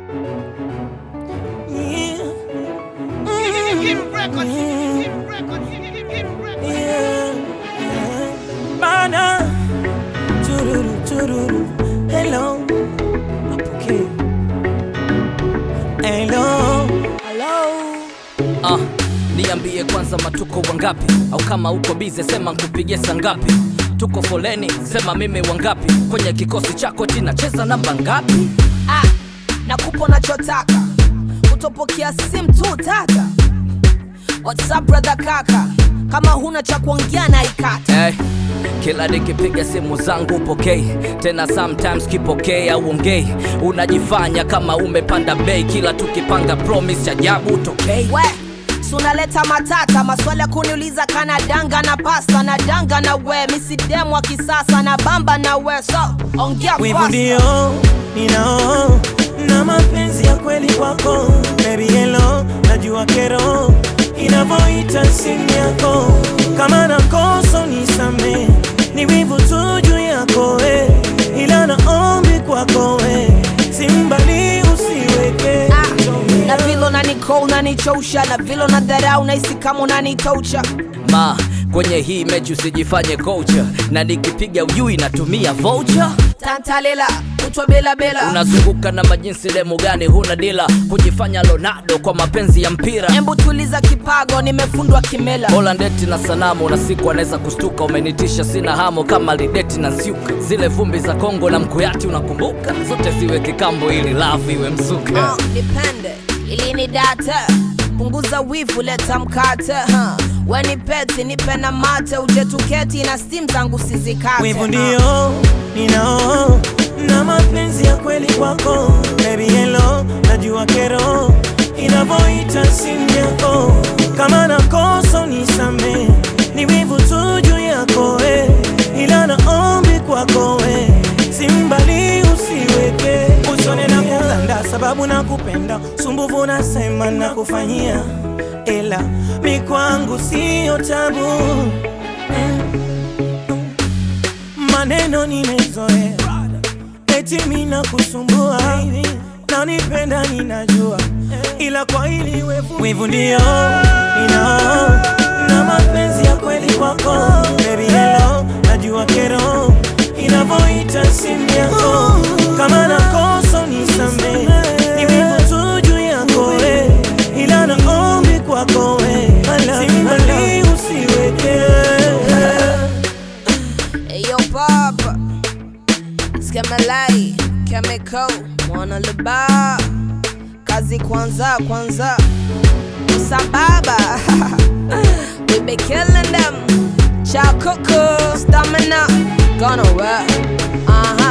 Yeah. Hit records, hit records, hit records. Yeah. Bana. Chururu, chururu. Hello. Apokee. Hello. Hello. Ah, niambie kwanza matuko wangapi au kama uko bize sema nkupigie saa ngapi tuko foleni sema mimi wangapi kwenye kikosi chako tinacheza namba ngapi ah, nakupa nachotaka utopokea simu tu tata whatsapp brother kaka kama huna cha kuongea na ikata hey, kila nikipiga simu zangu upokei tena sometimes kipokei au ongei unajifanya kama umepanda bei kila tukipanga promise ajabu utokei we sunaleta matata maswali ya kuniuliza kana danga na pasta na danga na we misidemu wa kisasa na bamba na we so ongea Wivu fast. ndio ninao na mapenzi ya kweli kwako baby hello najua kero inavyoita simu yako kama nakosa nisame ni wivu tu juu yako we ila naombi kwako we simbali usiweke Ah, na vile unaniko unanichosha na vile unadharau nahisi kama unanitoucha ma kwenye hii mechi usijifanye kocha na nikipiga ujui natumia voucher tantalela kutwa bela bela unazunguka na majinsi demu gani huna dila kujifanya Ronaldo kwa mapenzi ya mpira embu tuliza kipago nimefundwa kimela Bola ndeti na sanamu na siku anaweza kustuka umenitisha sina hamo kama lideti na nsiuka zile vumbi za Kongo na mkuyati unakumbuka zote ziwe kikambo ili lafu iwe mzuka uh, nipende ili ni data punguza wivu leta mkate huh. weni peti nipe na mate uje tuketi na stim zangu sizikate Wivu huh. ndio ninao na mapenzi ya kweli kwako baby hello najua kero inavyoita simu yako kama nakosa nisame ni wivu tu juu yako we ila naombi kwako we simbali usiweke usone na kulanda sababu nakupenda sumbuvu nasema nakufanyia ila mi kwangu siyo tabu maneno nimezoea, eti mina kusumbua na nipenda ninajua, ila kwa hili wevu wivu ndio ninao na mapenzi ya kweli kwako baby hello, najua kero inavyoita simu yako kama nakosa nisame, ni wivu tu juu yako we, ila naombi kwako we, simbali usiweke Eyo papa Skemelai Chemical Mwana liba Kazi kwanza kwanza Sambaba We be killing them Chow cuckoo Stamina Gonna work Uh-huh